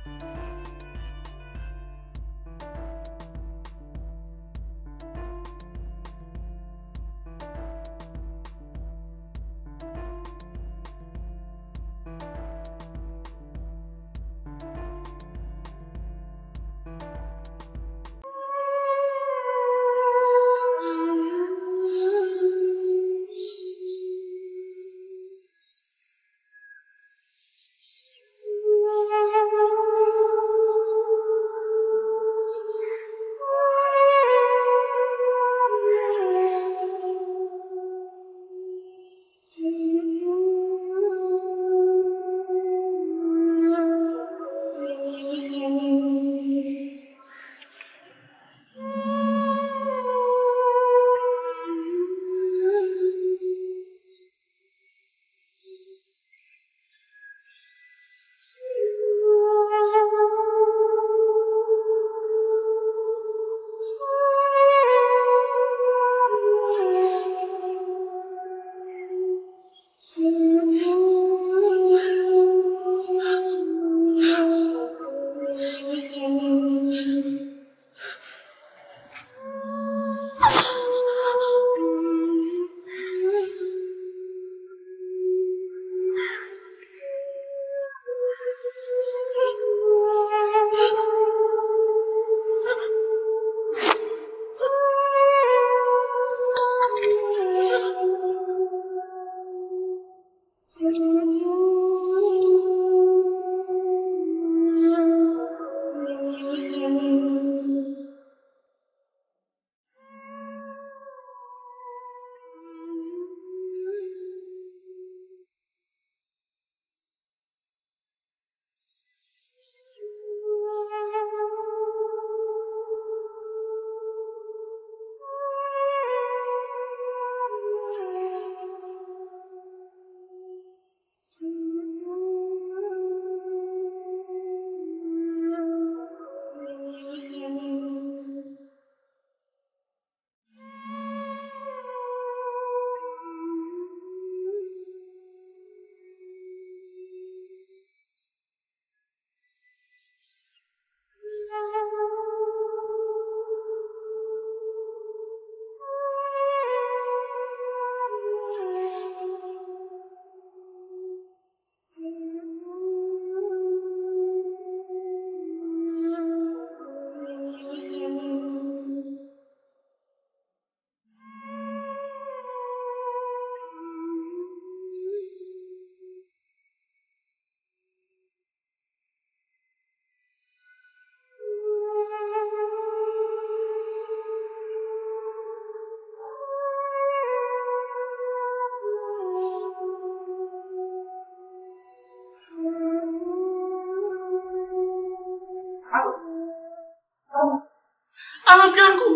Ala mke wangu,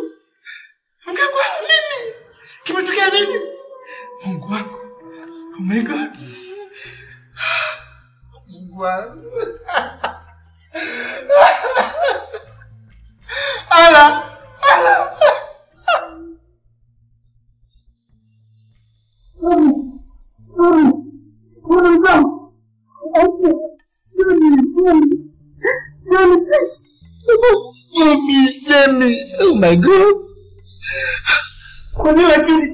mke wangu, ala nini? Kimetokea nini? Mungu wangu, oh my God, Mungu wangu, ala ala. Jamie, Jamie, oh my God. Kwa nini lakini?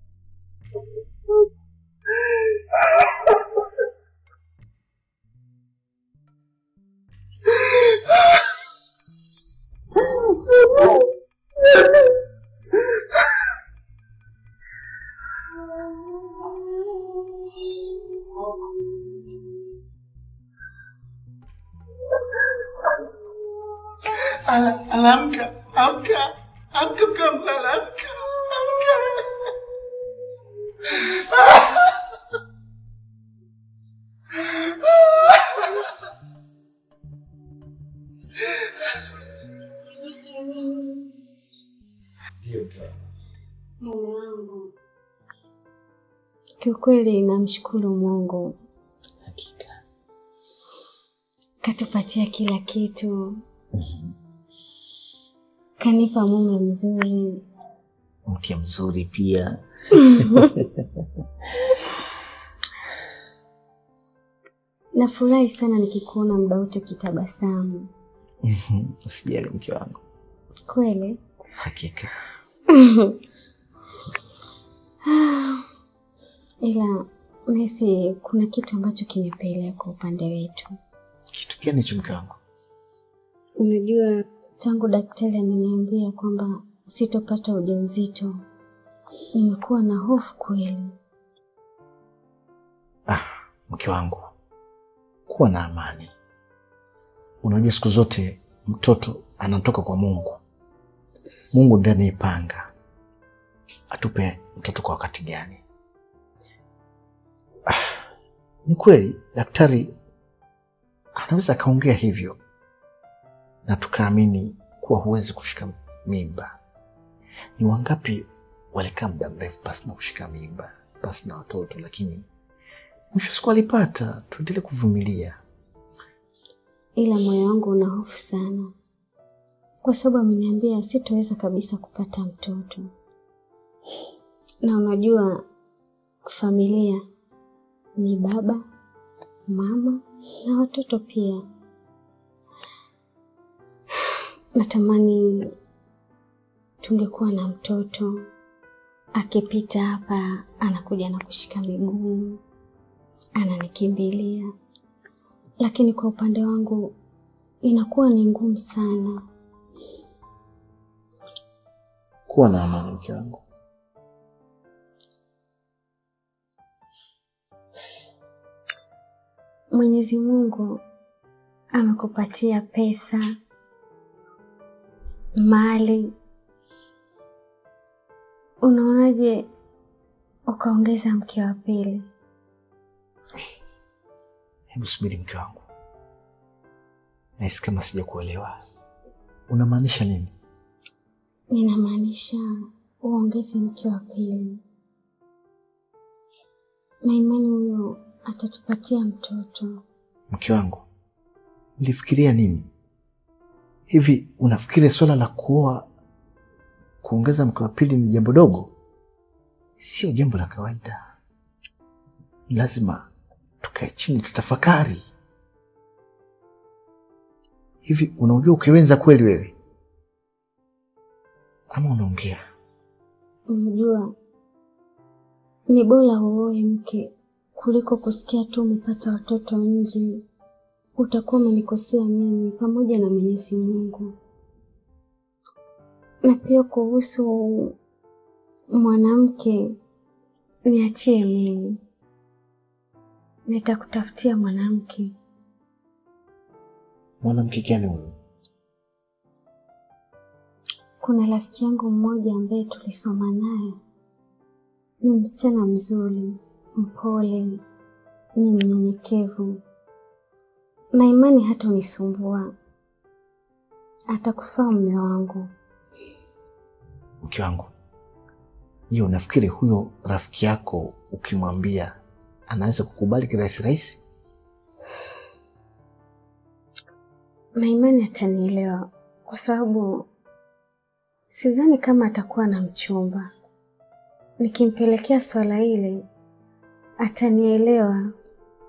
Ala, ala, amka, amka, amka mke wangu, ala, amka, amka. Mume wangu, kiukweli namshukuru Mungu, Hakika. katupatia kila kitu, kanipa mume mzuri. Mke mzuri pia. Nafurahi sana nikikuona muda wote ukitabasamu. Usijali mke wangu, Kweli? hakika Ila nahisi kuna kitu ambacho kimepelea kwa upande wetu. kitu gani hicho mke wangu? Unajua, tangu daktari ameniambia kwamba sitopata ujauzito, nimekuwa na hofu kweli. Ah, mke wangu, kuwa na amani. Unajua siku zote mtoto anatoka kwa Mungu. Mungu ndiye anaipanga atupe mtoto kwa wakati gani. Ah, ni kweli daktari anaweza akaongea hivyo na tukaamini kuwa huwezi kushika mimba. Ni wangapi walikaa muda mrefu pasi na kushika mimba, pasi na watoto, lakini mwisho siku alipata. Tuendelee kuvumilia. Ila moyo wangu una hofu sana, kwa sababu ameniambia sitoweza kabisa kupata mtoto, na unajua familia ni baba, mama na watoto pia. Natamani tungekuwa na mtoto akipita hapa, anakuja na kushika miguu, ananikimbilia, lakini kwa upande wangu inakuwa ni ngumu sana. Kuwa na amani mke wangu. Mwenyezi Mungu amekupatia pesa, mali, unaonaje ukaongeza mke wa pili? Hebu subiri mke wangu, nahisi kama sijakuelewa. Unamaanisha nini? Ninamaanisha uongeze mke wa pili, na imani huyo atatupatia mtoto. Mke wangu, ulifikiria nini hivi? Unafikiri swala la kuoa kuongeza mke wa pili ni jambo dogo? Sio jambo la kawaida. Lazima tukae chini tutafakari. Hivi unaujua ukiwenza kweli wewe, ama unaongea? Unajua, ni bora uoe mke kuliko kusikia tu umepata watoto nje. Utakuwa umenikosea mimi pamoja na Mwenyezi Mungu. Na pia kuhusu mwanamke, niachie mimi, nitakutafutia mwanamke. Mwanamke gani huyu? Kuna rafiki yangu mmoja ambaye tulisoma naye, ni msichana mzuri, mpole, ni mnyenyekevu, na imani hata unisumbua, atakufaa mume wangu. Mke wangu, je, unafikiri huyo rafiki yako ukimwambia anaweza kukubali kirahisi rahisi? Na imani atanielewa, kwa sababu sidhani kama atakuwa na mchumba. Nikimpelekea swala hili atanielewa.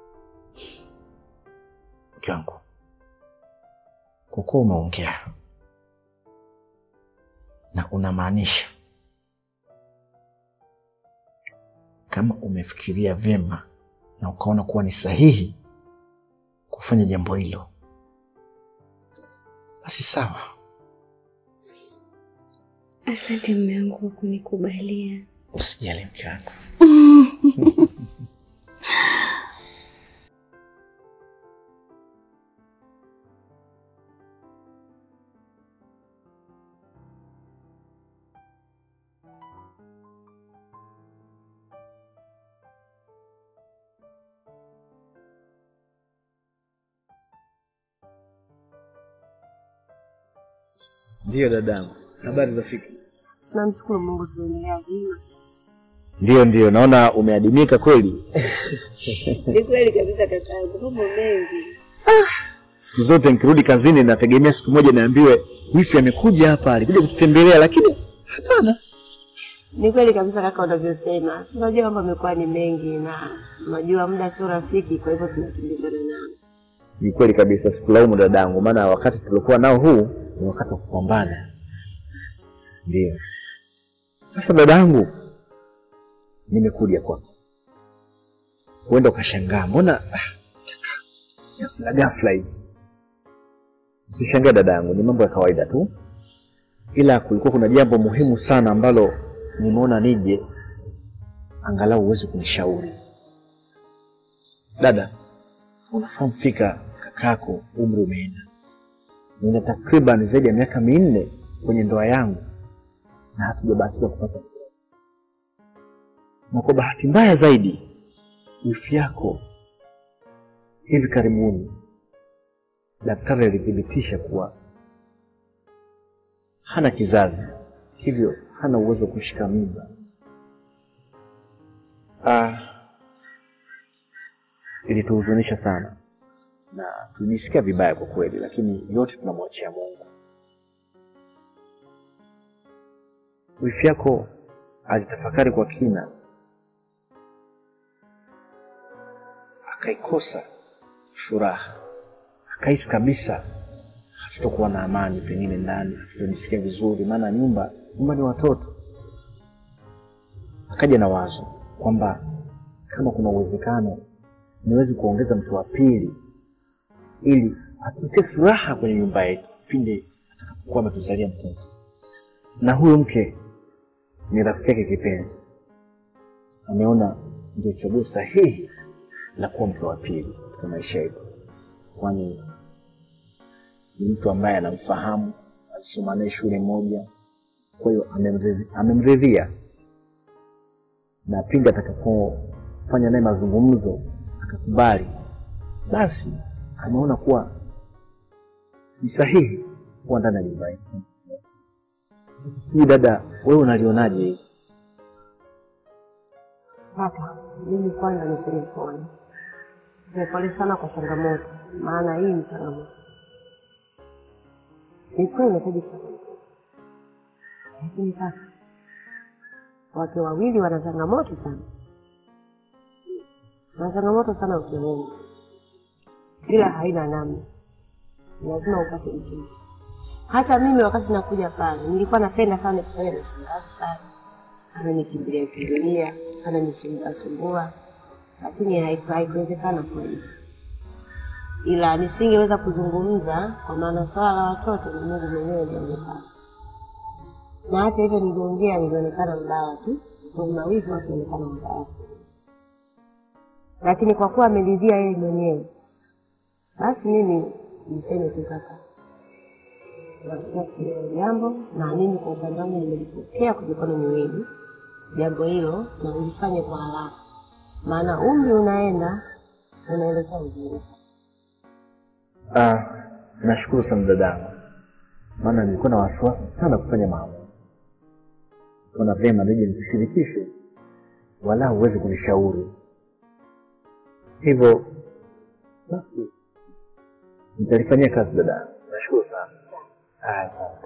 Mke wangu, kwa kuwa umeongea na unamaanisha, kama umefikiria vyema na ukaona kuwa ni sahihi kufanya jambo hilo, basi sawa. Asante mume wangu kwa kunikubalia. Usijali mke wangu. Ndiyo dadangu, habari za siku? Tunamshukuru Mungu tunaendelea vyema. Ndiyo, ndiyo, naona umeadimika kweli. Ni kweli kabisa kakaangu, mambo mengi. Siku zote nikirudi kazini nategemea siku moja niambiwe wifi amekuja hapa, alikuja kututembelea, lakini hapana. Ni kweli kabisa kaka unavyosema. Si Unajua mambo yamekuwa ni mengi na unajua muda sio rafiki, kwa hivyo tunakimbizana nao. Ni kweli kabisa, sikulaumu dadangu, maana wakati tulikuwa nao huu ni wakati wa kupambana. Ndio. Sasa dadangu, nimekuja kwako, huenda ukashangaa, mbona ah, ghafla ghafla hivi. Usishangae dadangu, ni mambo ya kawaida tu, ila kulikuwa kuna jambo muhimu sana ambalo nimeona nije angalau uweze kunishauri. Dada, unafahamu fika kakako umri umeenda, nina takriban zaidi ya miaka minne kwenye ndoa yangu na hatujabahatika kupata mtoto, na kwa bahati mbaya zaidi wifi yako hivi karibuni daktari alithibitisha kuwa hana kizazi, hivyo hana uwezo wa kushika mimba. Ah, ilituhuzunisha sana na tulijisikia vibaya kwa kweli, lakini yote tunamwachia Mungu. Wifi yako alitafakari kwa kina, akaikosa furaha, akahisi kabisa hatutakuwa na amani pengine ndani, hatutajisikia vizuri, maana nyumba nyumba ni watoto. Akaja na wazo kwamba kama kuna uwezekano niwezi kuongeza mtu wa pili ili atupe furaha kwenye nyumba yetu pindi atakapokuwa ametuzalia mtoto. Na huyo mke ni rafiki yake kipenzi, ameona ndio chaguo sahihi la kuwa mke wa pili katika maisha yetu, kwani ni mtu ambaye anamfahamu, alisoma naye shule moja, kwa hiyo amemridhi- amemridhia, na pindi atakapofanya naye mazungumzo akakubali, basi ameona kuwa ni sahihi kuwa ndani ya nyumba yetu. Sasa Sijui dada, wewe unalionaje hili? Kaka, mimi kwanza niseme pole. Niseme pole sana kwa changamoto, maana hii ni changamoto. Ni kweli unahitaji kupata mtoto, lakini kaka, wake wawili wana changamoto sana, wana changamoto sana ukiwenza, ila haina namna, lazima upate mtoto. Hata mimi wakati nakuja pale nilikuwa napenda sana nikutane na shangazi pale ananikimbilia kimbilia, ananisumbua sumbua, lakini haiku- haikuwezekana kweli, ila nisingeweza kuzungumza kwa maana swala la watoto ni Mungu mwenyewe ndiye amepanga. Na hata hivyo niliongea, nilionekana mbaya tu, kwa sababu na wivu akionekana mbaya siku zote, lakini kwa kuwa ameridhia yeye mwenyewe, basi mimi niseme tu kaka, unatakiwa kufanya hilo jambo, na mimi kwa upande wangu nimelipokea kwa mikono miwili jambo hilo, na ulifanye kwa haraka, maana umri unaenda unaelekea uzeeni sasa. Ah, nashukuru sana dadangu, maana nilikuwa na wasiwasi sana kufanya maamuzi. Kuna vyema nije nikushirikishe, wala huwezi kunishauri. Hivyo basi nitalifanyia kazi dadangu. Nashukuru sana. Ah, asante.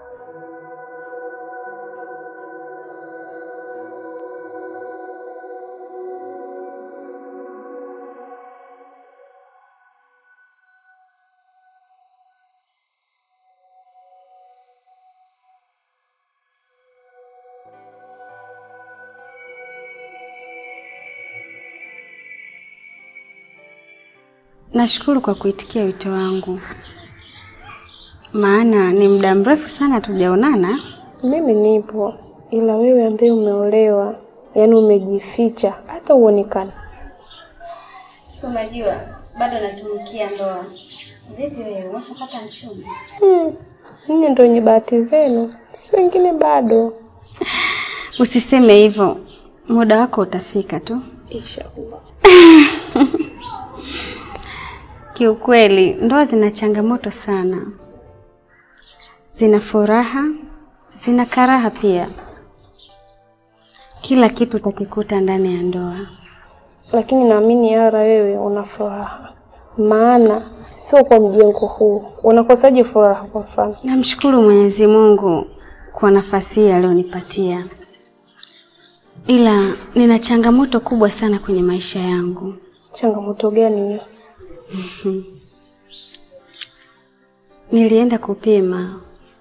Nashukuru kwa kuitikia wito wangu, maana ni muda mrefu sana tujaonana. Mimi nipo, ila wewe ambaye umeolewa, yaani umejificha hata uonekana. Si unajua bado natumikia ndoa. Vipi wewe, umeshapata mchumba? Hmm, ninyi ndio wenye bahati zenu, si wengine bado. Usiseme hivyo, muda wako utafika tu. Inshallah. Kiukweli, ndoa zina changamoto sana, zina furaha, zina karaha pia. Kila kitu utakikuta ndani ya ndoa. Lakini naamini Yara, wewe una furaha, maana sio kwa mjengo huu. Unakosaje furaha? Kwa mfano, Namshukuru Mwenyezi Mungu kwa nafasi hii aliyonipatia, ila nina changamoto kubwa sana kwenye maisha yangu. Changamoto gani hiyo? Nilienda kupima,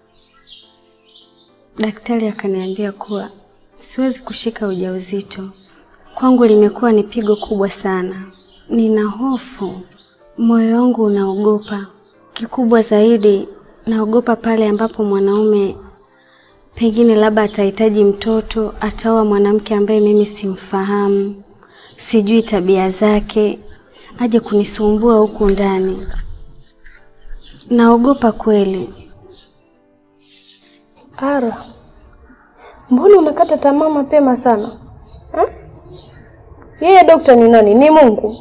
daktari akaniambia kuwa siwezi kushika ujauzito. Kwangu limekuwa ni pigo kubwa sana, nina hofu, moyo wangu unaogopa. Kikubwa zaidi, naogopa pale ambapo mwanaume pengine labda atahitaji mtoto, ataoa mwanamke ambaye mimi simfahamu, sijui tabia zake, aje kunisumbua huku ndani. Naogopa kweli. Ara, mbona unakata tamaa mapema sana ha? Yeye dokta ni nani? Ni Mungu?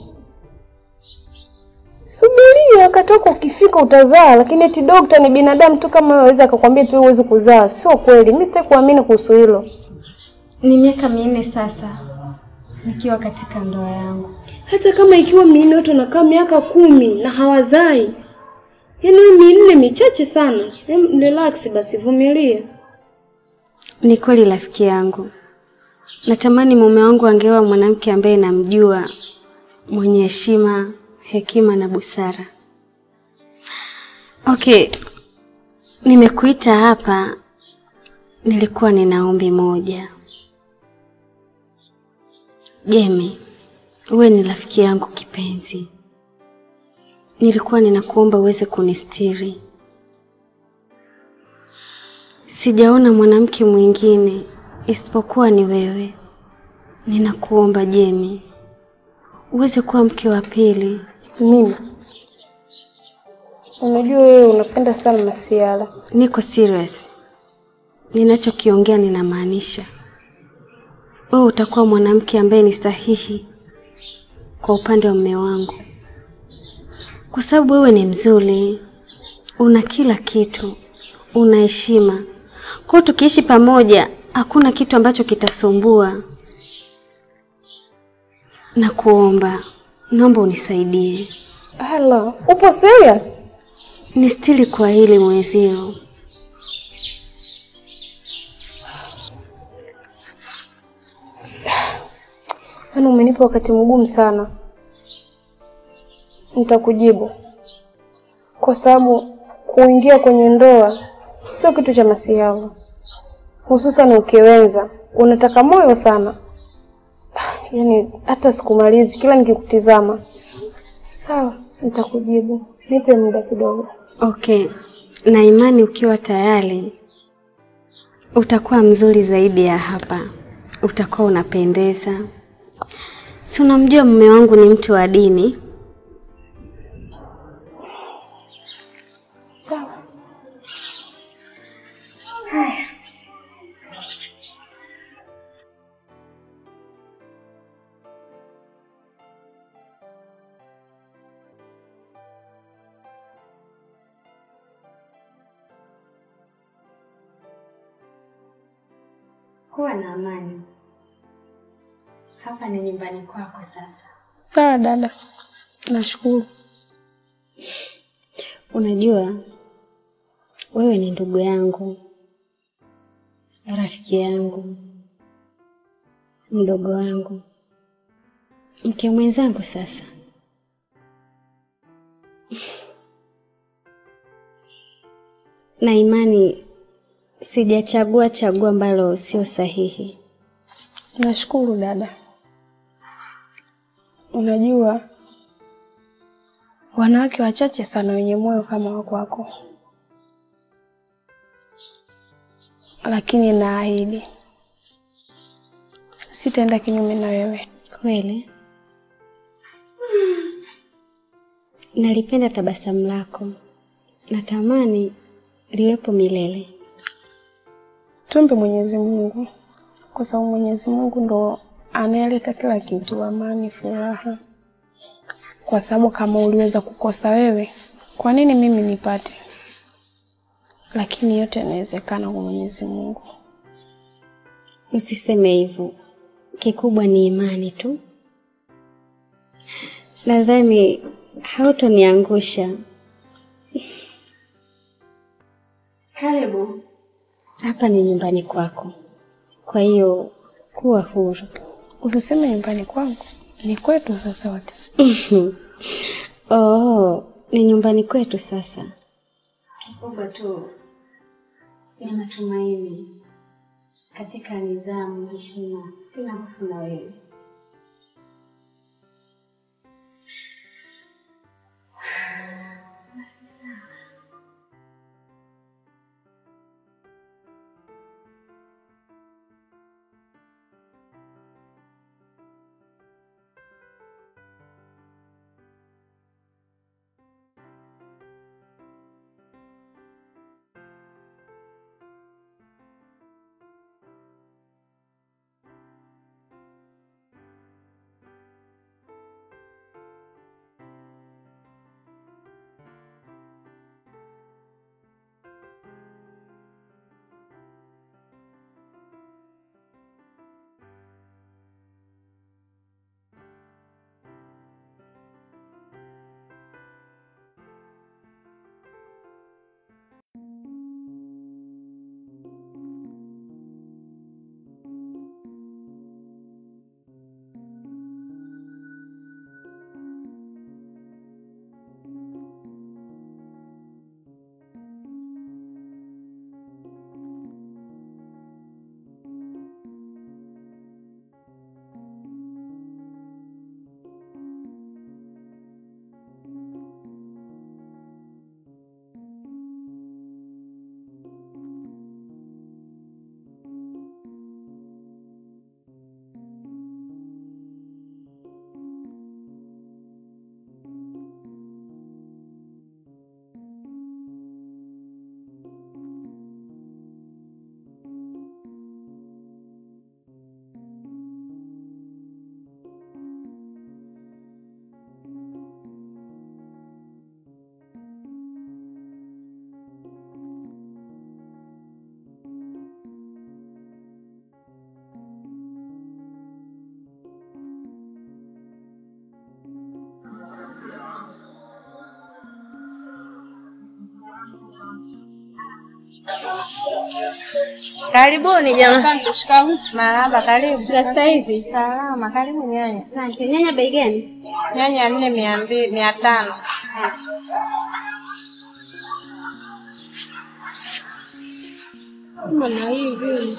Subiria wakati wako ukifika utazaa, lakini eti dokta ni binadamu tu kama wewe, aweza akakwambia tu huwezi kuzaa. Sio kweli, mimi sitaki kuamini kuhusu hilo. Ni miaka minne sasa nikiwa katika ndoa yangu. Hata kama ikiwa minne, watu wanakaa miaka kumi na hawazai. Yaani hiyo minne michache sana. Em, relax basi, vumilia. Ni kweli rafiki yangu, natamani mume wangu angeoa mwanamke ambaye namjua, mwenye heshima, hekima na busara. Okay, nimekuita hapa, nilikuwa nina ombi moja. Jemi, wewe ni rafiki yangu kipenzi, nilikuwa ninakuomba uweze kunistiri. Sijaona mwanamke mwingine isipokuwa ni wewe. Ninakuomba Jemi, uweze kuwa mke wa pili. Mimi unajua wewe unapenda sana masiala. Niko serious, ninachokiongea ninamaanisha. Wewe utakuwa mwanamke ambaye ni sahihi kwa upande wa mume wangu, kwa sababu wewe ni mzuri, una kila kitu, una heshima. Kwa hiyo tukiishi pamoja, hakuna kitu ambacho kitasumbua. Na kuomba, naomba unisaidie, Hala, upo serious? nistiri kwa hili mwezio. Yaani umenipa wakati mgumu sana. Nitakujibu kwa sababu kuingia kwenye ndoa sio kitu cha masiala, hususan ukiwenza, unataka moyo sana. Yaani hata sikumalizi kila nikikutizama. Sawa, nitakujibu, nipe muda kidogo. Okay, na imani ukiwa tayari utakuwa mzuri zaidi ya hapa, utakuwa unapendeza. Si unamjua mume wangu ni mtu wa dini. Sawa. Kuwa na amani. Hapa ni nyumbani kwako sasa. Sawa dada, nashukuru. Unajua wewe ni ndugu yangu, rafiki yangu, mdogo wangu, mke mwenzangu. Sasa na imani sijachagua chaguo ambalo sio sahihi. Nashukuru dada. Unajua wanawake wachache sana wenye moyo kama wa kwako, lakini naahidi sitaenda kinyume na wewe. Kweli nalipenda tabasamu lako, natamani liwepo milele. Tumbe Mwenyezi Mungu, kwa sababu Mwenyezi Mungu ndo anayeleta kila kitu, amani, furaha. Kwa sababu kama uliweza kukosa wewe, kwa nini mimi nipate? Lakini yote yanawezekana kwa Mwenyezi Mungu. Usiseme hivyo, kikubwa ni imani tu. Nadhani hautoniangusha. Karibu, hapa ni nyumbani kwako, kwa hiyo kuwa huru. Usiseme nyumbani kwangu, ni kwetu sasa wote. Oh, ni nyumbani kwetu sasa. Kikubwa tu na matumaini katika nidhamu, heshima. Sina hofu na wewe. Karibuni jamani. Asante, shikamoo. Marahaba, karibu. Za saizi. Salama, karibu nyanya. Asante. Nyanya bei gani? Nyanya nne mia mbili mia tano. Kama na hivi.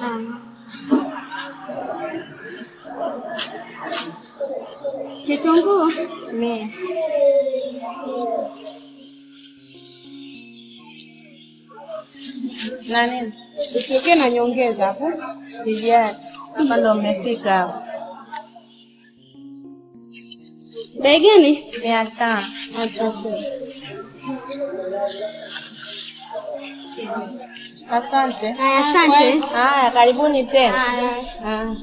Kitunguu Mia. Na nini? usiweke na nyongeza hapo. Sijali. Hapa ndo umefika hapo. Bei gani? Mia tano. Asante. Haya, asante. Haya, karibuni tena. Haya. Ah.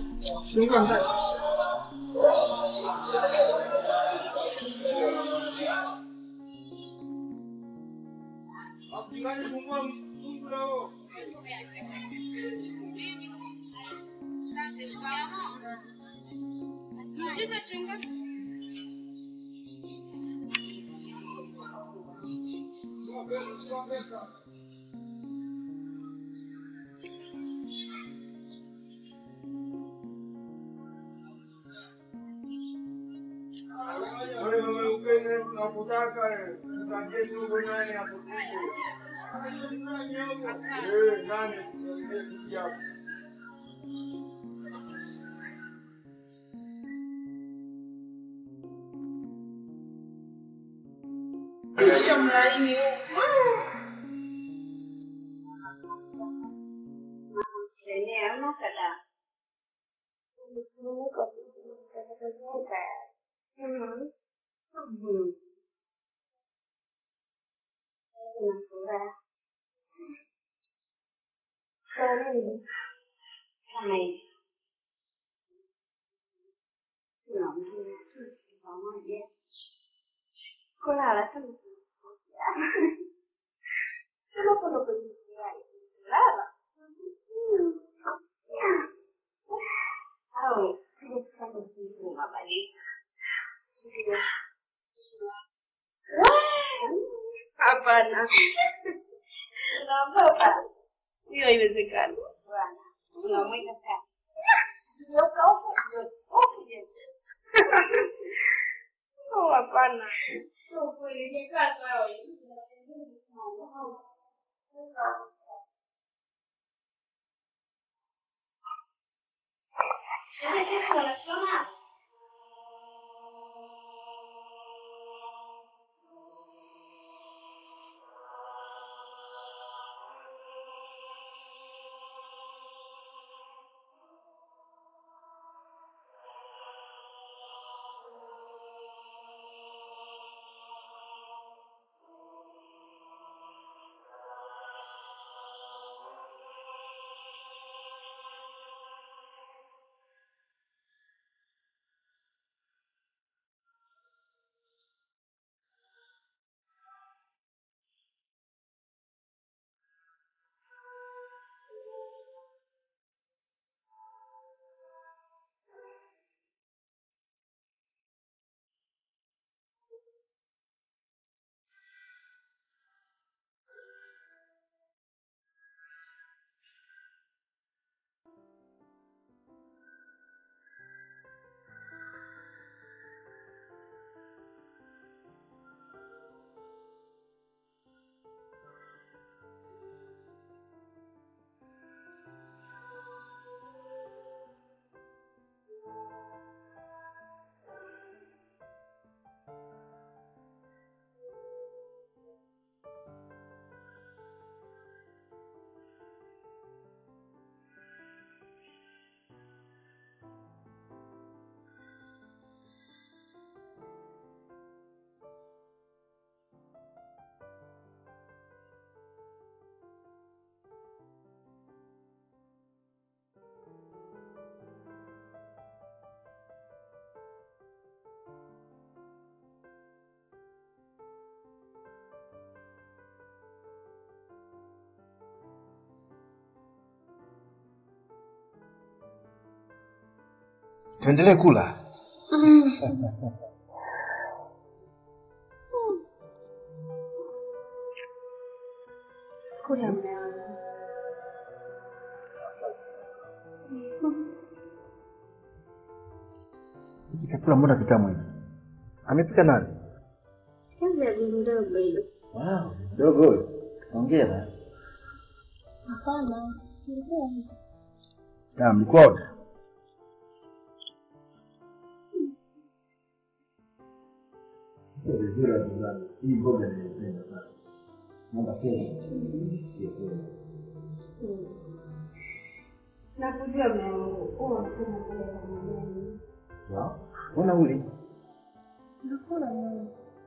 Hapana. Hiyo haiwezekani. Unamweka sana. Oh, hapana. Tuendelee kula. Kula mume wangu. Hiki chakula mbona kitamu hivi? Amepika nani? Kazi ya bibi ndogo hiyo. Wow, dogo huyo. Hongera. Hapana. Ah, mlikuwa wote? Hii mboga ninaipenda sana. Naomba kesho. Nakujua mume wangu. Huwa unapenda kula za majani. Wow. Mbona uli? Nakula mama.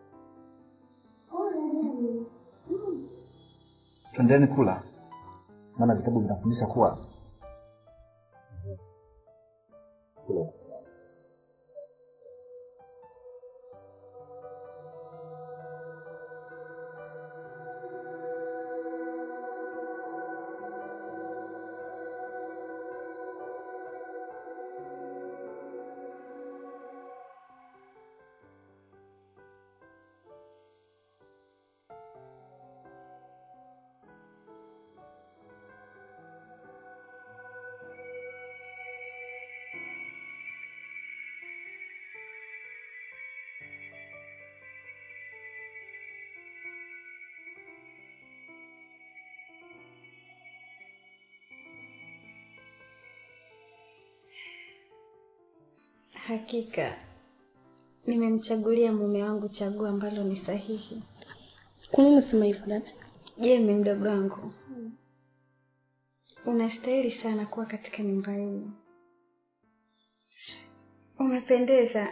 Twendeni kula. Maana vitabu vinafundisha kuwa yes. Kula. Hakika nimemchagulia mume wangu chaguo ambalo ni sahihi. Kwa nini unasema hivyo dada? Jemi, mdogo wangu, unastahili sana kuwa katika nyumba hii. Umependeza.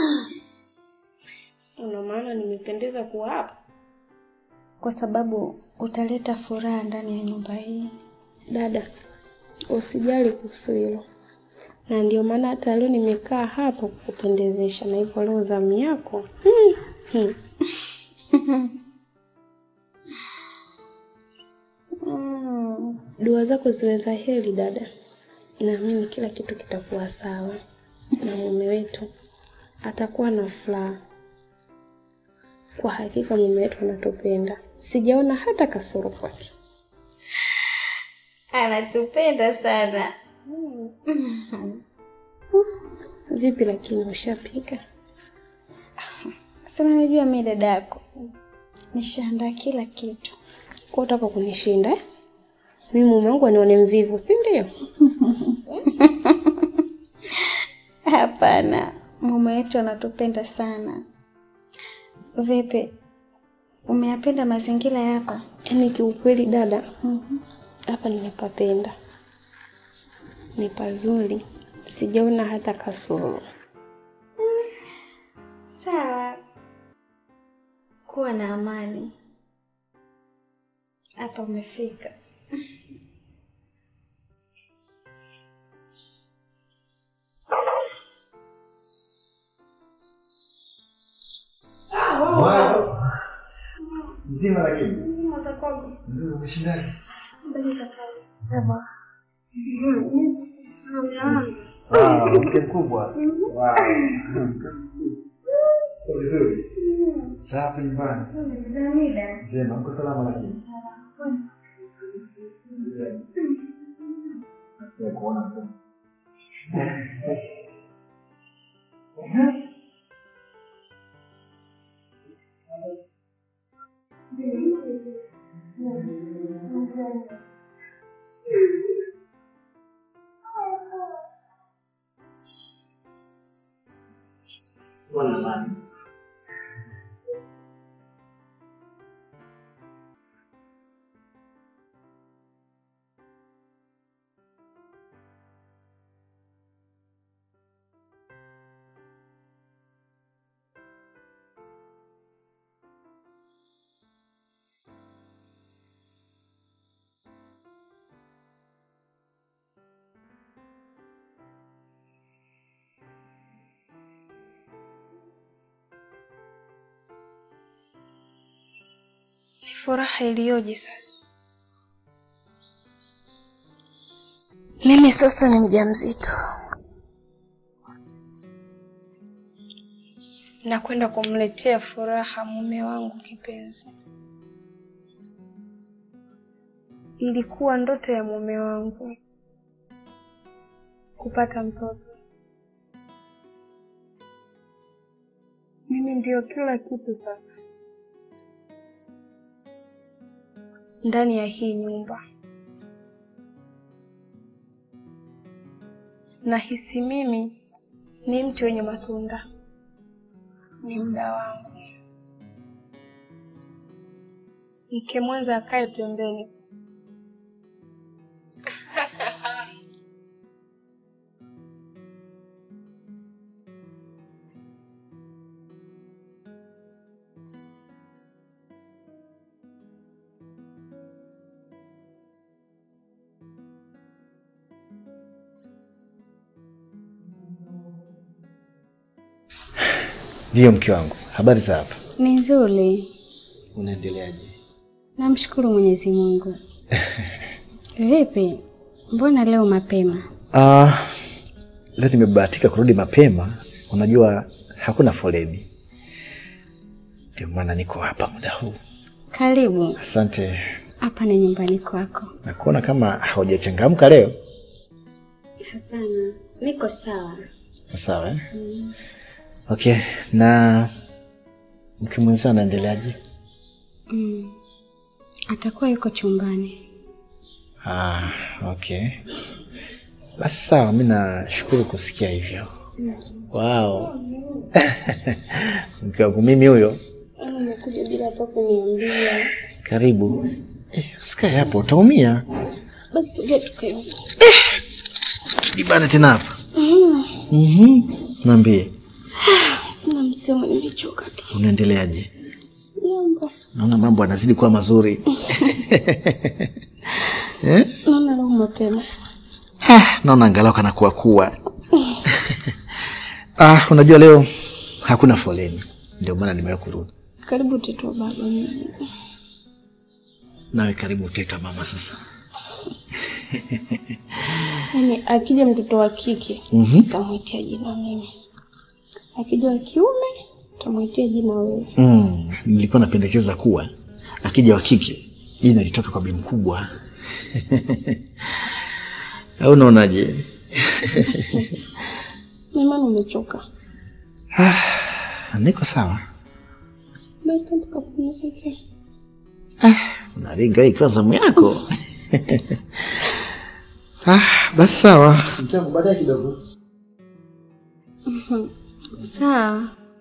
Una maana nimependeza kuwa hapa? kwa sababu utaleta furaha ndani ya nyumba hii. Dada, usijali kuhusu hilo, na ndio maana hata leo nimekaa hapa kukupendezesha, na hivyo leo zamu yako hmm. Hmm. Mm. Dua zako ziwe za heri dada, naamini kila kitu kitakuwa sawa na mume wetu atakuwa na furaha. Kwa hakika mume wetu anatupenda, sijaona hata kasoro kwake. Anatupenda sana. Vipi lakini ushapika? Sasa najua mimi dada yako nishaandaa kila kitu. Kwa utaka kunishinda eh? Mimi mume wangu anione mvivu, si ndio? Hapana, mume wetu anatupenda sana. Vipi, umeyapenda mazingira ya hapa? Yaani kiukweli dada, hapa nimepapenda, ni pazuri, sijaona hata kasoro. Sawa, kuwa na amani. Hapa umefika. Mzima lakini. Ndio umeshindaje? Wow, mke mkubwa. Wow. Vizuri. Safi nyumbani. Njema, mko salama lakini. Ya kuona tu. Kuwa na amani. Ni furaha iliyoje sasa. Mimi sasa ni mjamzito, nakwenda kumletea furaha mume wangu kipenzi. Ilikuwa ndoto ya mume wangu kupata mtoto. Mimi ndio kila kitu sasa ndani ya hii nyumba. Nahisi mimi ni mti wenye matunda, ni muda wangu. Mke mwenza akae pembeni. Ndiyo mke wangu. Habari za hapa? Ni nzuri, Unaendeleaje? namshukuru Mwenyezi Mungu. Vipi, mbona leo mapema? Ah, leo nimebahatika kurudi mapema. Unajua hakuna foleni, ndio maana niko hapa muda huu. Karibu, Asante. hapa ni nyumbani kwako. Nakuona kama haujachangamka leo. Hapana, niko sawa. Sawa eh? Okay, na mke mwenzio anaendeleaje? Mm. Atakuwa yuko chumbani. Ah, okay. Basi sawa, mi nashukuru kusikia hivyo. Wow. mke wangu mimi huyo. Umekuja bila hata kuniambia. Karibu. Eh, usikae hapo, utaumia. Basi sogea tukae. Tujibane tena hapa. Mhm. Niambie, Sina msemo, nimechoka tu. unaendeleaje? Jambo. Naona mambo yanazidi kuwa mazuri. eh? Naona leo mapema. Ah, naona angalau kana kuwa kuwa. ah, unajua leo hakuna foleni, ndio maana nimewahi kurudi. Karibu tetua baba mimi. Nawe karibu uteta mama sasa. Yaani akija mtoto wa kike Mhm. tamwitia jina mimi, akija wa kiume tamwitia jina wewe. Mm, nilikuwa napendekeza kuwa akija wa kike jina litoke kwa bi mkubwa. Au unaonaje? Naimani umechoka. Niko sawa. Basi twende tukapumzike. Unaringa hii kwa zamu yako. ah, basi sawa. Mtangu baadaye kidogo. Sawa.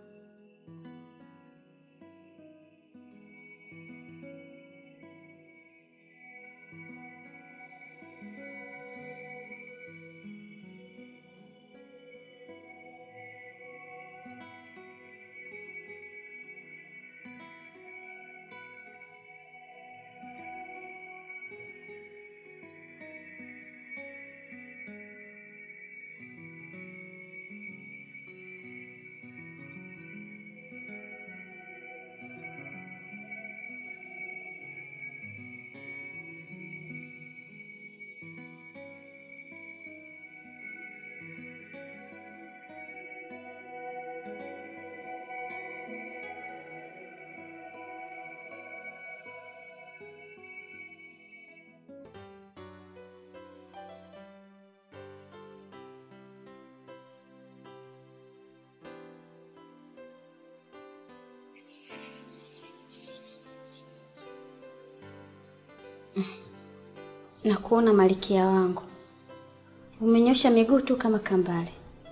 na kuona malikia wangu umenyosha miguu tu kama kambale,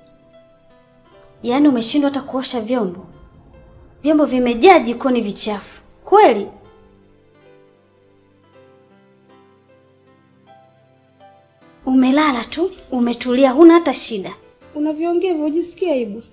yaani umeshindwa hata kuosha vyombo. Vyombo vimejaa jikoni vichafu kweli. Umelala tu umetulia, huna hata shida. Unavyoongea hivyo ujisikia aibu?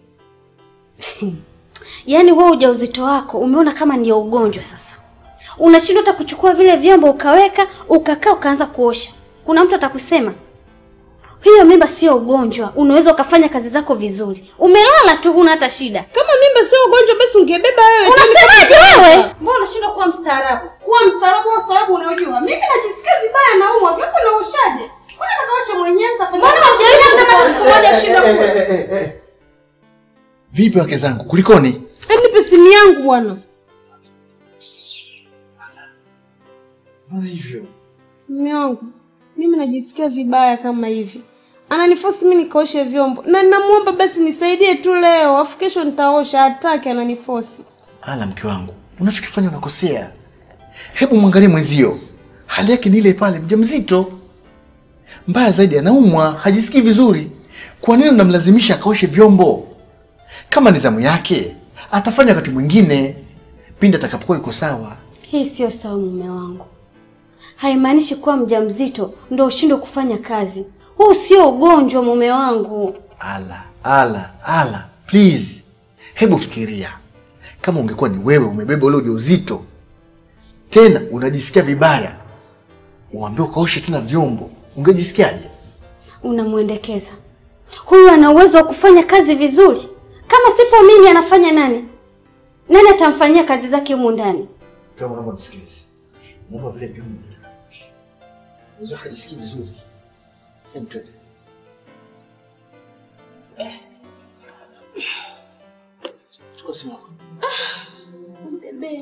Yaani wewe ujauzito wako umeona kama ndio ugonjwa sasa. Unashindwa hata kuchukua vile vyombo ukaweka, ukakaa ukaanza kuosha. Kuna mtu atakusema? Hiyo mimba sio ugonjwa, unaweza ukafanya kazi zako vizuri. Umelala tu huna hata shida. Kama mimba sio ugonjwa basi ungebeba wewe. Unasemaje wewe? Mbona unashindwa kuwa mstaarabu? Kuwa mstaarabu wa ustaarabu unajua. Mimi najisikia vibaya naumwa. Vyombo naoshaje? Kwani nakaosha mwenyewe nitafanya. Mbona hujawahi sema siku moja ushindwe kula? Vipi wake zangu? Kulikoni? Hebu nipe simu yangu bwana. Mbona hivyo? Mume wangu, mimi najisikia vibaya kama hivi. Ananifosi mimi nikaoshe vyombo na ninamuomba basi nisaidie tu leo, afu kesho nitaosha. Hataki, ananifosi. Ala, mke wangu, unachokifanya unakosea. Hebu mwangalie mwenzio, hali yake ni ile pale, mjamzito. Mbaya zaidi, anaumwa, hajisikii vizuri. Kwa nini unamlazimisha akaoshe vyombo? Kama ni zamu yake, atafanya wakati mwingine, pindi atakapokuwa yuko sawa. Hii sio sawa mume wangu. Haimaanishi kuwa mjamzito ndio ushindwe kufanya kazi. Huu sio ugonjwa mume wangu. Ala, ala, ala, please, hebu fikiria kama ungekuwa ni wewe umebeba ule ujauzito, tena unajisikia vibaya, uambie ukaoshe tena vyombo, ungejisikiaje? Unamwendekeza. Huyu ana uwezo wa kufanya kazi vizuri. Kama sipo mimi anafanya nani? Nani atamfanyia kazi zake humu ndani? Kama naomba nisikilize, naomba vile vyombo hizo hajisikii vizuri. Hebu twende. Chukua simu yako. Bebe.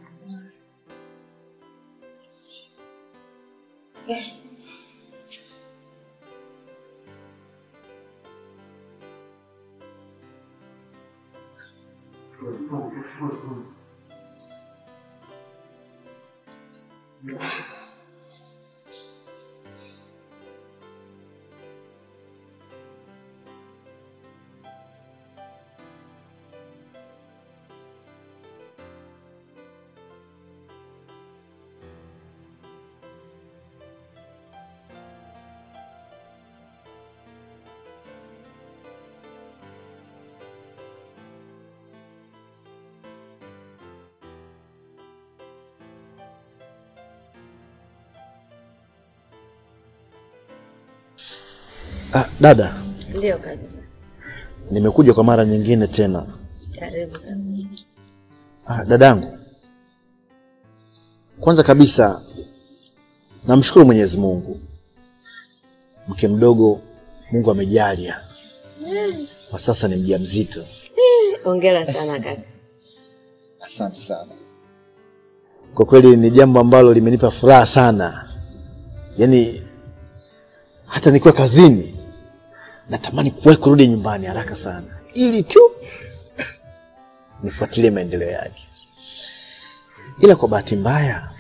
Ah, dada, Ndio kaka. nimekuja kwa mara nyingine tena. Karibu kaka. Ah, dadangu, kwanza kabisa namshukuru Mwenyezi Mungu, mke mdogo Mungu amejalia kwa sasa ni mjamzito. Hongera sana kaka. Asante sana. Kwa kweli ni jambo ambalo limenipa furaha sana, yaani hata nikiwa kazini natamani kuwahi kurudi nyumbani haraka sana, ili tu nifuatilie maendeleo yake, ila kwa bahati mbaya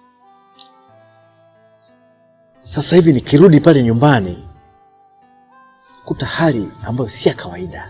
sasa hivi nikirudi pale nyumbani kuta hali ambayo si ya kawaida.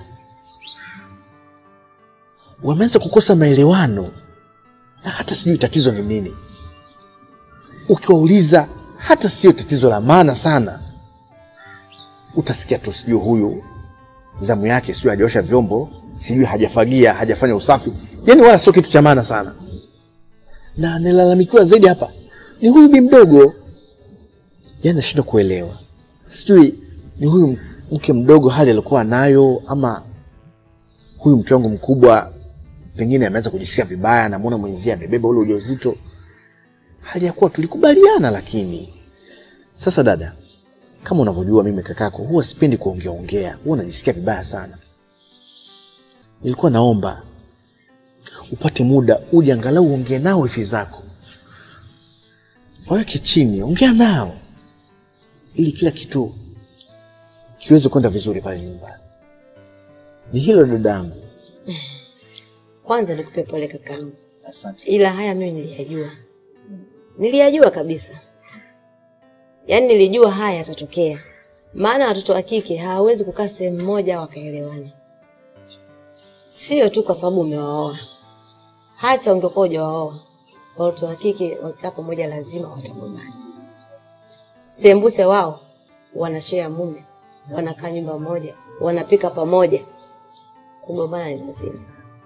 Wameanza kukosa maelewano na hata sijui tatizo ni nini. Ukiwauliza hata sio tatizo la maana sana, utasikia tu sijui huyu zamu yake sijui hajaosha vyombo, sijui hajafagia, hajafanya usafi, yaani wala sio kitu cha maana sana. Na nilalamikiwa zaidi hapa ni huyu bi mdogo, yaani nashindwa kuelewa, sijui ni huyu mke mdogo hali alikuwa nayo, ama huyu mke wangu mkubwa pengine ameanza kujisikia vibaya, namwona mwenzie amebeba ule ujauzito, hali ya kuwa tulikubaliana. Lakini sasa, dada, kama unavyojua mimi kakako huwa sipendi kuongea ongea, huwa najisikia vibaya sana. Nilikuwa naomba upate muda uje angalau uongee nao wifi zako, waweke chini, ongea nao ili kila kitu kiweze kwenda vizuri pale nyumbani. Ni hilo dadangu. Kwanza nikupe pole kakaangu, Asante. ila haya mimi niliyajua, niliyajua kabisa. Yaani nilijua haya yatatokea, maana watoto wa kike hawawezi kukaa sehemu moja wakaelewana, sio tu kwa sababu umewaoa. Hata ungekuwa hujawaoa, watoto wa kike wakikaa pamoja lazima watagombana. Sembuse wao wanashare mume, wanakaa nyumba moja, wanapika pamoja, kugombana ni lazima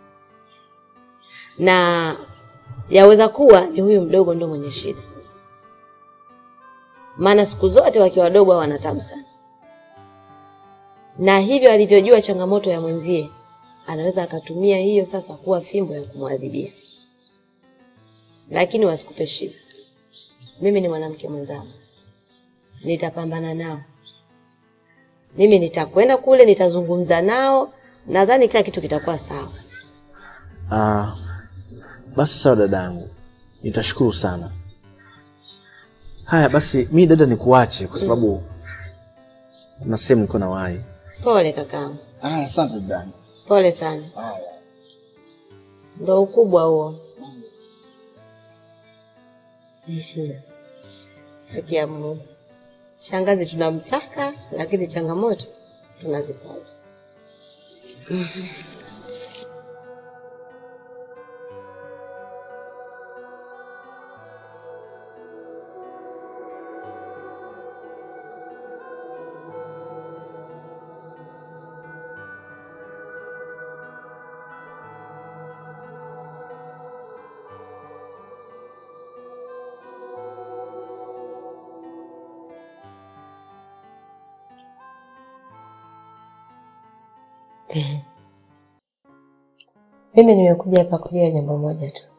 na yaweza kuwa ni huyu mdogo ndo mwenye shida, maana siku zote wakiwa wadogo hao wana tabu sana, na hivyo alivyojua changamoto ya mwenzie anaweza akatumia hiyo sasa kuwa fimbo ya kumwadhibia. Lakini wasikupe shida, mimi ni mwanamke mwenzangu, nitapambana nao. Mimi nitakwenda kule, nitazungumza nao, nadhani kila kitu kitakuwa sawa. Ah, basi sawa dadangu, nitashukuru sana. Haya basi, mi dada nikuache kwa sababu kuna sehemu niko na wahi. Pole kakaangu, Ah, asante dadangu. pole sana. Ndo ukubwa huo. Mhm. Haki ya Mungu. Shangazi tunamtaka, lakini changamoto tunazipata. Mimi nimekuja hapa kujua jambo moja tu.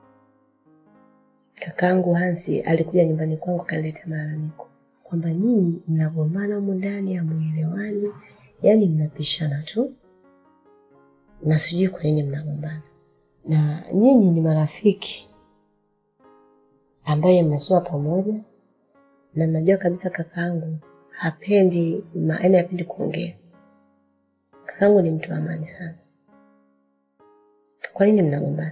Kakaangu Hansi alikuja nyumbani kwangu kaleta malalamiko kwamba nyinyi mnagombana humu ndani, hamuelewani, yaani mnapishana tu, na sijui kwa nini mnagombana, na nyinyi ni marafiki ambaye mmesoma pamoja, na mnajua kabisa kakaangu hapendi ma- yaani hapendi kuongea. Kakaangu ni mtu wa amani sana. Kwa nini mnagombana?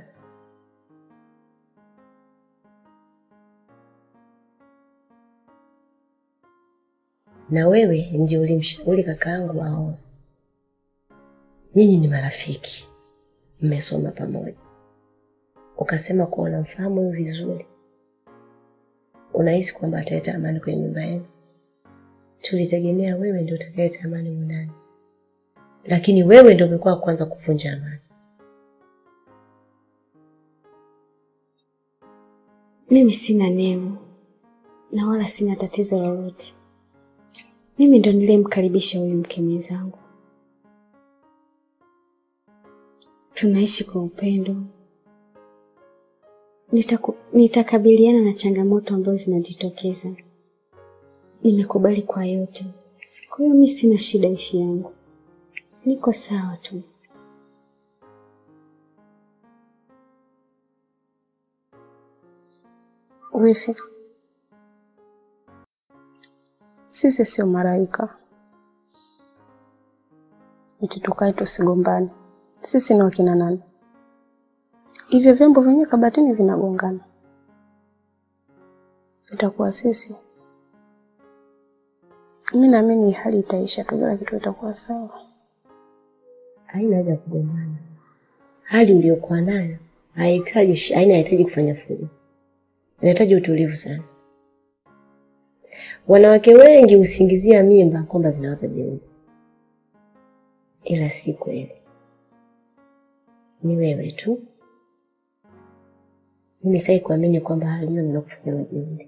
Na wewe ndio ulimshauri kakaangu aoe. Nyinyi ni marafiki, mmesoma pamoja, ukasema kuwa unamfahamu huyu vizuri, unahisi kwamba ataleta amani kwenye nyumba yenu. Tulitegemea wewe ndio utakayeleta amani humu ndani, lakini wewe ndio umekuwa wa kwanza kuvunja amani. Mimi sina neno na wala sina tatizo lolote. Mimi ndo niliyemkaribisha huyu mke mwenzangu, tunaishi kwa upendo. Nitaku, nitakabiliana na changamoto ambazo zinajitokeza. Nimekubali kwa yote, kwa hiyo mi sina shida. Ifi yangu niko sawa tu. Wifi, sisi sio malaika eti tukae tusigombane. Sisi ni wakina nani? Hivyo vyombo vyenye kabatini vinagongana, itakuwa sisi. Mi naamini hali itaisha tu, kila kitu itakuwa sawa. Haina haja ya kugombana. Hali uliyokuwa nayo haihitaji shi- haina hahitaji kufanya fujo, inahitaji utulivu sana. Wanawake wengi husingizia mimba kwamba zinawapa jeuri, ila si kweli. Ni wewe tu. Mimi sai kuamini kwamba hali hiyo ninakufanya jeuri,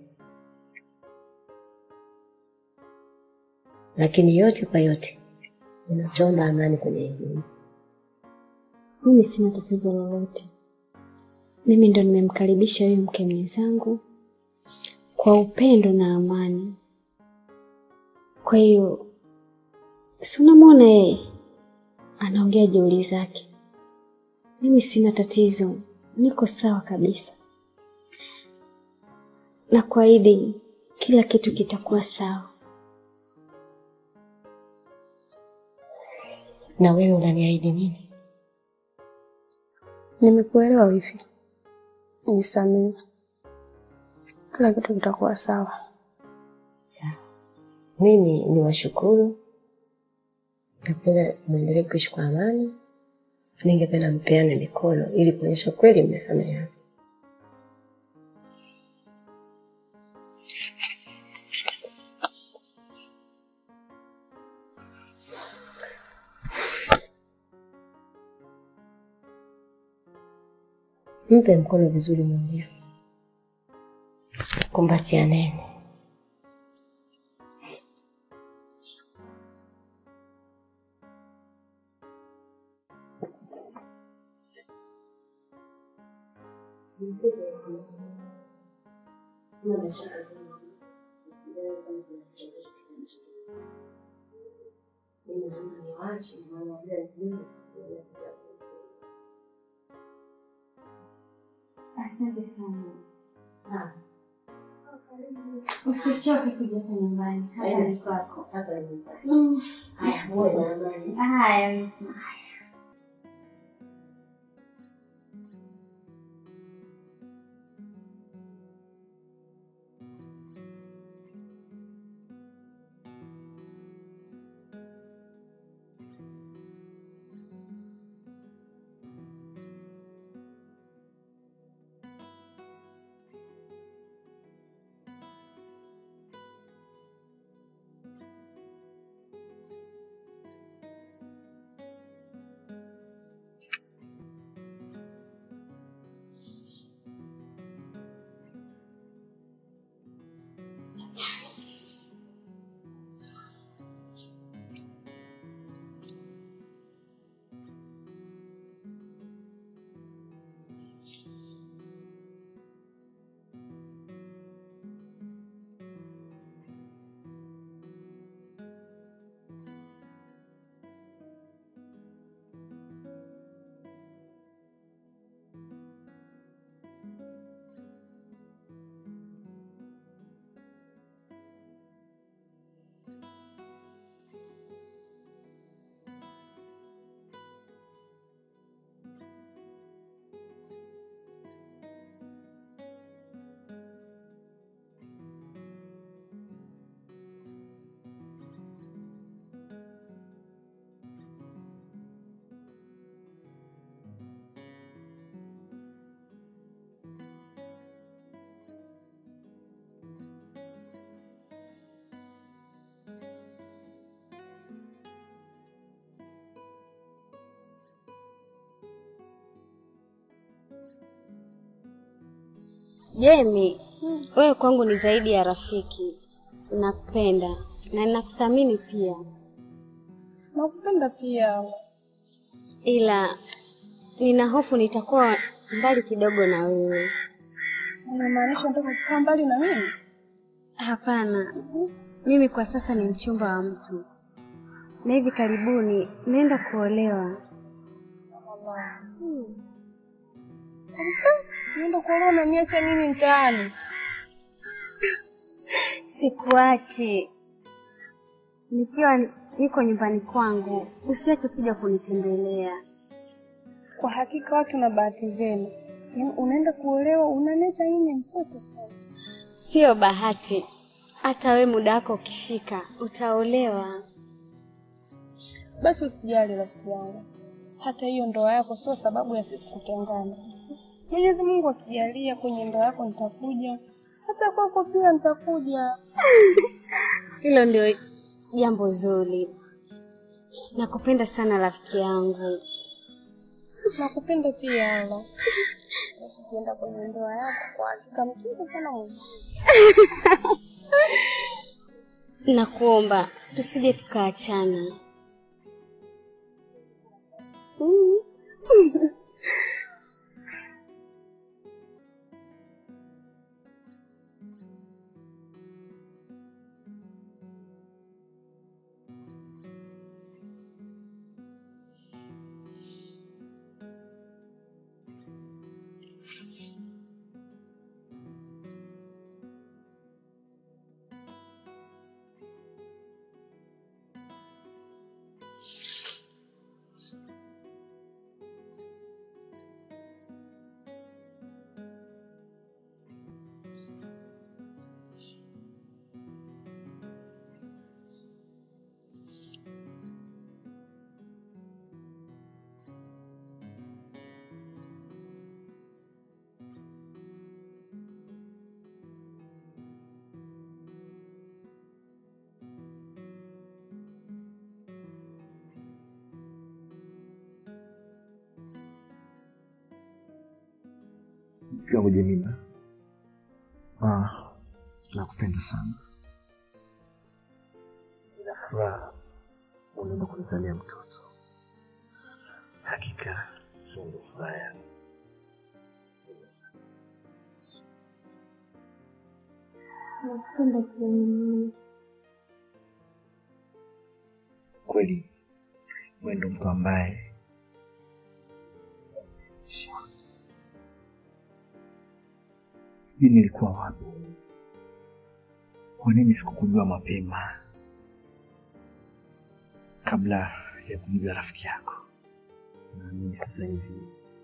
lakini yote kwa yote ninachoomba amani kwenye hii nyumba. Mimi sina tatizo lolote. Mimi ndo nimemkaribisha huyu mke mwenzangu kwa upendo na amani. Kwa hiyo si unamwona yeye anaongea jeuri zake. Mimi sina tatizo, niko sawa kabisa, na kuahidi kila kitu kitakuwa sawa. Na wewe unaniahidi nini? Nimekuelewa wifi, nisamehe, kila kitu kitakuwa sawa. Sawa, mimi ni washukuru, napenda mwendelee kuishi kwa amani. Ningependa mpeane mikono ili kuonyesha kweli mmesameheana. Mpe mkono vizuri mwenzio, kumbatianeni. Asante sana. Usichoke kuja hapa nyumbani. Hapa ni kwako. Mm. Haya. Jemi, wewe kwangu ni zaidi ya rafiki. Nakupenda na ninakuthamini pia, Nakupenda pia. ila nina hofu nitakuwa mbali kidogo na wewe. Unamaanisha unataka kukaa mbali na mimi? Hapana, mimi kwa sasa ni mchumba wa mtu, na hivi karibuni naenda kuolewa. Kabisa? Nienda kuolewa na niacha mimi mtaani? Sikuachi. nikiwa niko nyumbani kwangu, usiache kuja kunitembelea. Kwa hakika watu na bahati zenu, yaani unaenda kuolewa unanecha nyinyi mtoto sana. Sio bahati, hata we muda wako ukifika utaolewa. Basi usijali rafiki yangu, hata hiyo ndoa yako sio sababu ya sisi kutengana. Mwenyezi Mungu akijalia kwenye ndoa yako nitakuja, hata kwako pia nitakuja. Hilo ndio jambo zuri. Nakupenda sana rafiki yangu. Nakupenda pia Ala. Basi ukienda kwenye ndoa yako, kwa hakika mtunze sana Mungu. Nakuomba tusije tukaachana. Mke wangu Jemima, ah, nakupenda sana. Nina furaha unaenda kunizalia mtoto. Hakika hiyo ndio furaha yangu. Nakupenda pia mimi. Kweli wewe ndo mtu ambaye sijui nilikuwa wapi. Kwa nini sikukujua mapema kabla ya kumjua rafiki yako? Naamini sasa hivi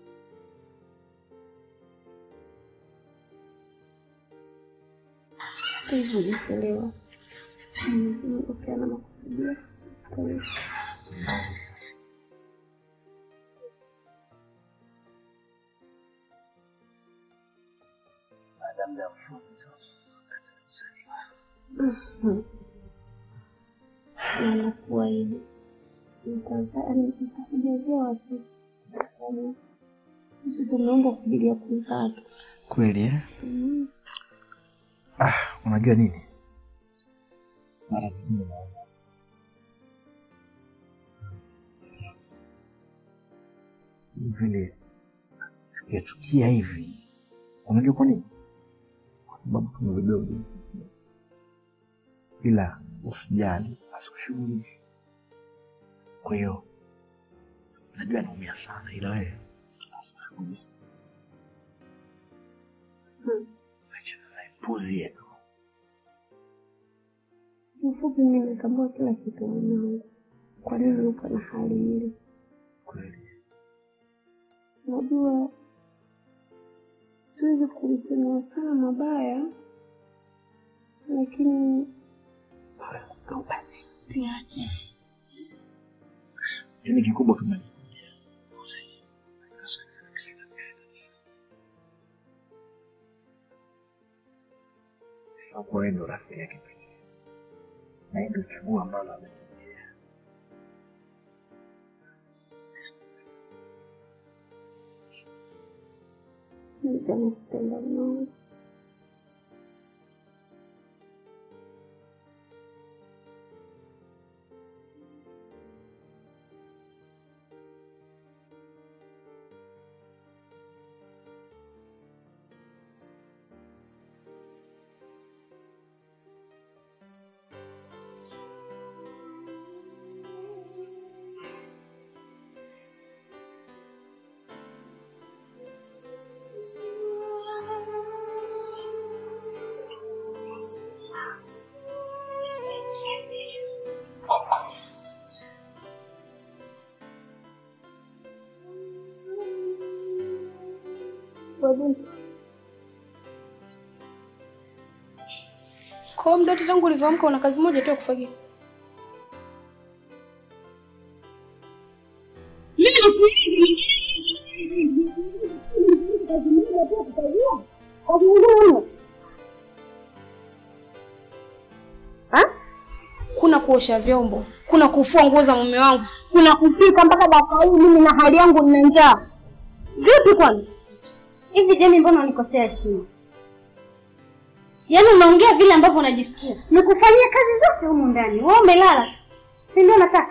Hivyo nikuelewa. Mwenyezi Mungu pia na makusudio. baada ya muda mfupi tu katika kuzaliwa. Na nakuahidi nitazaa, nitakujazia watoto kwa sababu sisi tumeomba kwa ajili ya kuzaa tu. Kweli eh? Mm. Ah, unajua nini? Mara nyingine naona vile tukiachukia hivi. Unajua kwa nini? Kwa sababu tumebebea ujauzito. Ila usijali, asikushughulishi. Kwa hiyo najua naumia sana, ila wewe asikushughulishi. Hmm. Achana naye, puzi yetu. Kiufupi mimi natambua kila kitu mwanangu, kwa nini upo na hali ile. Kweli Najua siwezi kulisemea sana mabaya, lakini au basi tiache. yaani kikubwa kama ni kwa wewe ndo rafiki yake pekee, na hii ndio chaguo ambalo ametugia. Nitakupenda mwanangu. huyo binti. Kwa hiyo mdote, tangu ulivyoamka una kazi moja tu ya kufagia. Mimi Ha? Kuna kuosha vyombo, kuna kufua nguo za mume wangu, kuna kupika mpaka dakika hii mimi na hali yangu nina njaa. Vipi kwani? Hivi Jemi, mbona unikosea heshima? Yaani unaongea vile ambavyo unajisikia. Nikufanyia kazi zote humu ndani, wewe umelala, si ndio? Nataka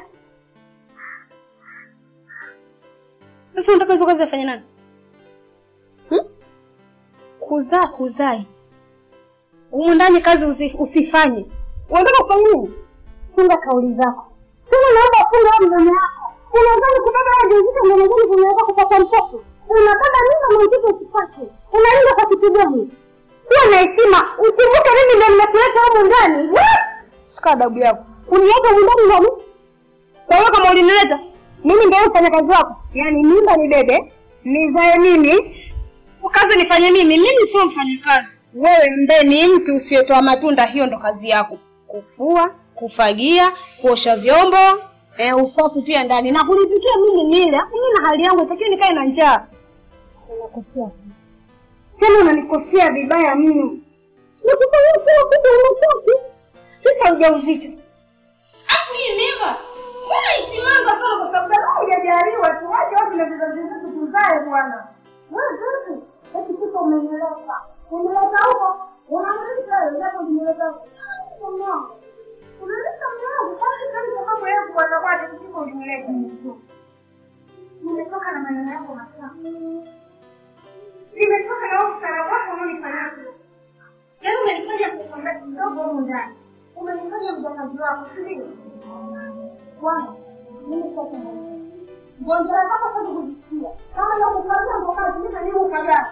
Sasa unataka hizo kazi afanye nani? Hmm? Kuzaa kuzae. Humu ndani kazi usi, usifanye. Unataka kufanya nini? funga kauli zako. Tena naomba funga wewe mdomo wako. Unadhani kubeba ujauzito ndio unadhani kunaweza kupata mtoto? Unabeba mimba na mtoto usipate. Unaenda kwa kitu gani? Kuwa na heshima. Ukumbuke mimi ndio nimekuleta humu ndani. Sika adabu yako. Uniweka humu ndani ndani? Kwa hiyo kama ulinileta, mimi ndio mfanya kazi wako. Yaani mimba ni bebe, nizae mimi, kazi nifanye mimi. Mimi sio mfanyakazi. Wewe ambaye ni mtu usiyetoa matunda, hiyo ndo kazi yako. Kufua, kufagia, kuosha vyombo, eh, usafi pia ndani na kulipikia mimi nile. Alafu mimi na hali yangu itakiwa nikae na njaa. Unakosea sana. Tena unanikosea vibaya mno. Nikufanyia kila kitu unataka. Sasa ujauzito. Alafu hii mimba, mbona isimanga sana kwa sababu gani? Hujajaliwa tu, wache watu na vizazi vyetu tuzae bwana. Wewe vipi? Eti kisa umenileta. Unileta huko, unanilisha wewe japo unileta huko. Sasa nini somo wangu? Unaleta mwanangu, kwani sasa sababu yako bwana bwana kisa unileta. Nimetoka na maneno yako masafi. Nimetoka na ustara wako unaonifanyia. Yaani umenifanya mtoto mdogo humu ndani. Umenifanya mjakazi wako, si ndio? Bwana, mimi sitaki maneno. Ngonjera zako sitaki kuzisikia. Kama ya kufagia ndo kazi, mimi ndio ufagia.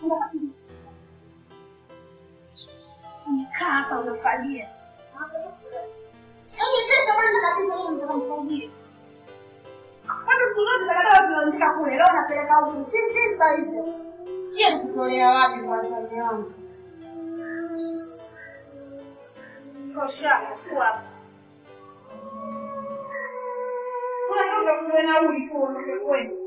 Kaa hapa unafagia. Yaani kesho bwana kabisa mimi nitamfagia. Kwanza siku zote takataka tunaandika kule, leo napeleka huku. Si visa hivyo. Sije nikutolea wapi kwanza mume wangu. Tosha tu hapa. Kuna ndio ndio nauli tu unakwenda.